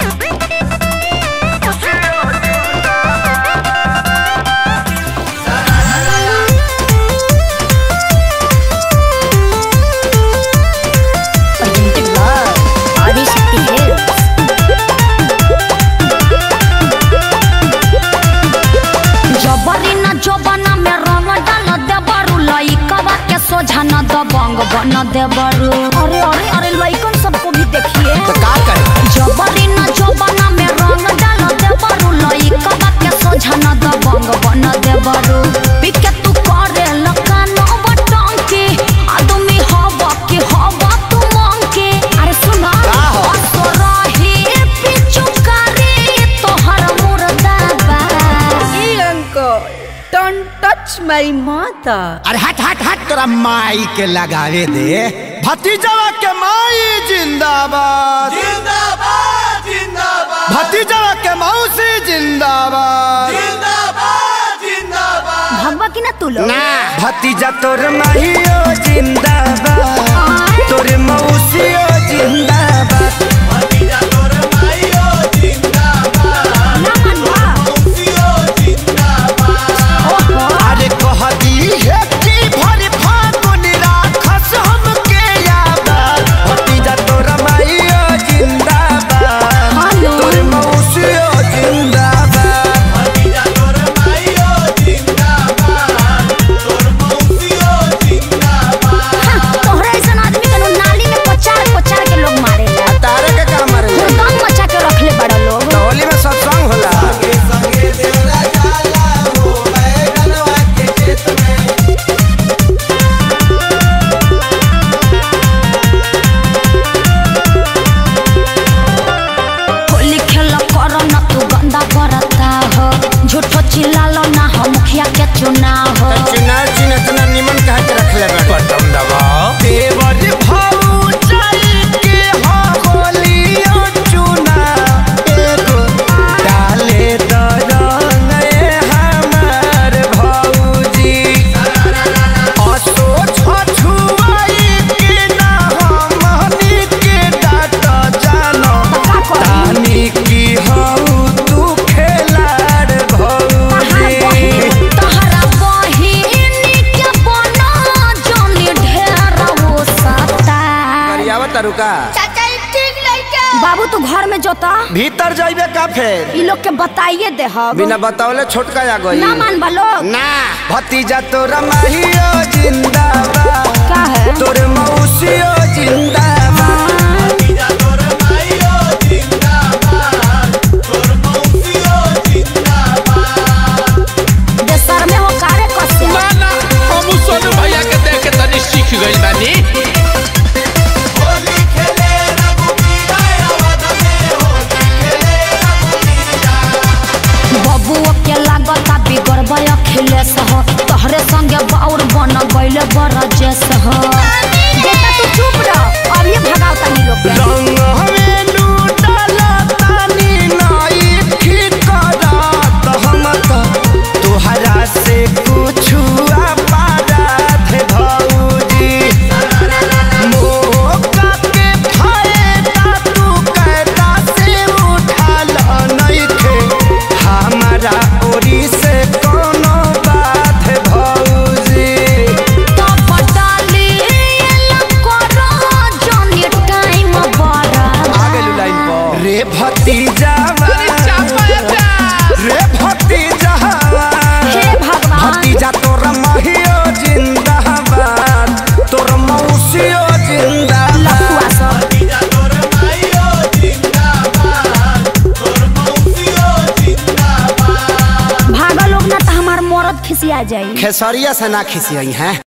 Presented by Adishakti Hills. जबरी न जोबना में रंग डाल देबरू लइकवा के सोझा न दबंग बन देबरू अरे अरे अरे लइकन सबको भी देखिए तो का करे जबरी न जोबना में रंग डाल देबरू लइकवा के सोझा न दबंग बन देबरू पिके तू करे लकानो बटंकी आदमी हवा के हवा तू मंकी अरे सुना का हो? असरही पिचुकारी तोहर मुर्दाबा uncle, don't touch my mother. अरे हट हट हट तोरा माई के लगावे दे भतीजवा के माई जिंदाबाद जिंदाबाद जिंदाबाद भतीजवा के मौसी जिंदाबाद जिंदाबाद जिंदाबाद भगवा की ना तू लोग ना भतीजा तोर माहियो जिंदाबाद तोर मौसियो जिंदाबाद भतीजा तोर माइयो जिंदाबाद ना मनवा मौसियो जिंदाबाद अरे कहती है कि भर फागुन राखस हमके याद भतीजा तोर माहियो जिंदाबाद हेलो। तोर मौसियो जिंदाबाद भतीजा तोर माइयो जिंदाबाद तोर मौसियो जिंदाबाद तोहरा ऐसा आदमी के नाली में पचार पचार के लोग मारेला तारे के काम रे दम मचा के रखले बड़ा लोग होली में सत्संग होला संगे संगे देवरा जाला हो बैगनवा के खेत में होली खेल कर न तू गंदा करता हो झूठो चिल्लालो ना हो मुखिया के चुनाव हो चुनाव चिन्ह इतना निमन कहा के रखले बा बटन दबाओ देवर भाऊ चल के हो होलियो चुना एगो डाले दरंग ए हमार भौजी असो छछुआई के ना हमनी के डाट जानो तानी की हऊ तू खेलाड़ भौजी तोहरा बहिन के बना जोनी ढेर वो सता करियावा तरुका बाबू तू घर में जोता भीतर जाइबे का फेर ई लोग के बताइए दे हम बिना बतावले छोटका आ गई ना मान लोग ना भतीजा तोरा माहियो जिंदाबाद का है तोर मौसियो जिंदाबाद भतीजा तोर माइयो जिंदाबाद तोर मौसियो जिंदाबाद देशर में हो कारे कसे ना हम सोनू भैया के देख के तनी सीख गइल बानी होली खेले रघुबीरा अवध में होली खेले रघुबीरा बबुओ के लागता बिगड़बै अखिलेश हो तोहरे संगे बाउर बन गइले बरजेश हो बेटा तू चुप रह अब ये भगाओ तनी लोग के रंग हमें लूटला तानी नाई ठीक करत हम तो तोहरा से कुछ पारत भौजी मौका के फायदा तू कैदा से उठाल नइखे हमारा ओरी से कोनो बात भौजी तो बटाली एला करो जोनी टाइम बड़ा आगे लू लाइन पर रे भतीजा रे भतीजा हे भगवान भतीजा तोर महियो जिंदाबाद तोर मौसियो जिंदाबाद लफुआ सब भतीजा तोर माइयो जिंदाबाद तोर मौसियो जिंदाबाद भागा लोग ना तो हमार मरद खिसिया जाई खेसरिया से ना खिसियई हैं